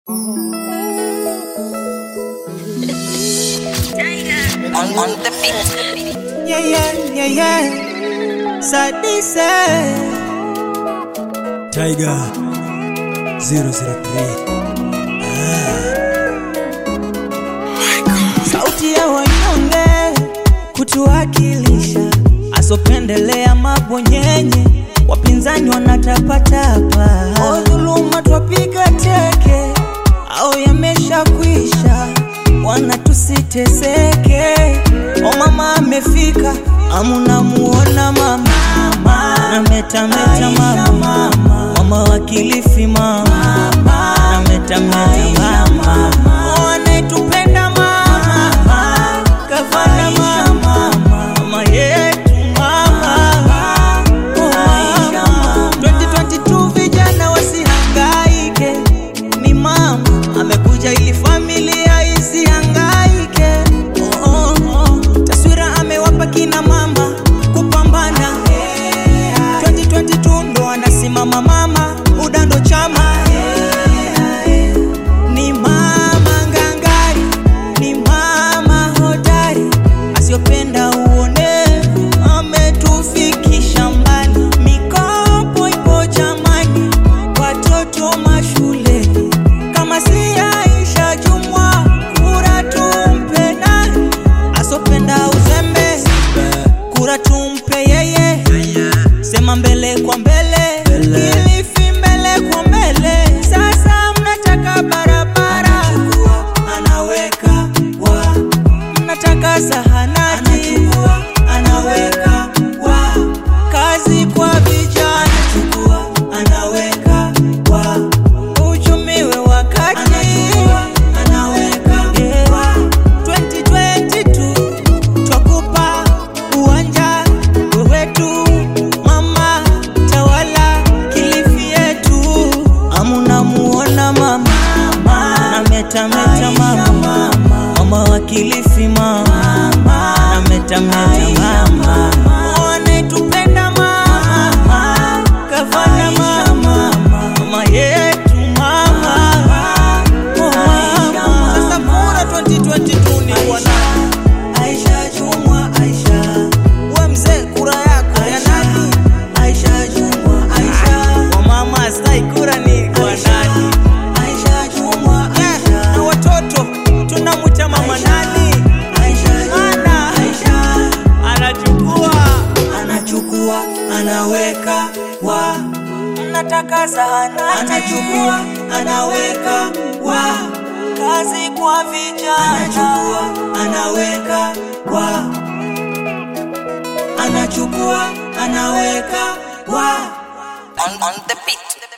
on, on the beat. Yeah, yeah, yeah, yeah. Sadise. Tiger 003 Sauti ya wanyonge kutuwakilisha, asopendelea mabonyenye, wapinzani wanatapatapa, o dhuluma twapiga teke, au yameshakwisha, wana tusiteseke. O mama amefika, amuna muona mama, nametameta mama, mama wa Kilifi mama, nametameta mama, o anayetupenda mama, kafana mama, mama yetu mama, oh mama. 2022 vijana wasihangaike, ni mama amekuja ili familia isihangaike. Oh, oh, oh. Taswira amewapa kina mama kupambana. 2022 ndo anasimama mama, udando chama ni mama ngangari, ni mama hodari, asiyopenda uonevu, ametufikisha mbali. Mikopo ipo jamani, watoto mashuleni, kama si Aisha Jumwa, kura tumpe nani? Asopenda uzembe, kura tumpe yeye, sema mbele kwa mbele, Kilifi mbele kwa mbele. Sasa mnataka barabara, anaweka wa, mnataka zahanati, anaweka wa, kazi kwa vijana, anaweka wa, uchumi we wakati, anaweka wa, 2022 twakupa uwanja wewetu mama tawala Kilifi yetu amuna muona mama nametameta mama mama wa Kilifi mama nametameta mama anayetupenda mama kafana mama mama yetu mama oh mama sasa kura 2022 ni bwana Aisha Jumwa Aisha we mzee kura yako ya nani Aisha Jumwa Aisha wa mama sai kura ni kwa nani Aisha Jumwa Aisha na watoto tunamwita mama nani Aisha Jumwa Aisha anachukua anachukua anaweka wa mnataka zahanati anachukua anaweka wa kazi kwa vijana anachukua anaweka wa anachukua anaweka wa On, on the beat.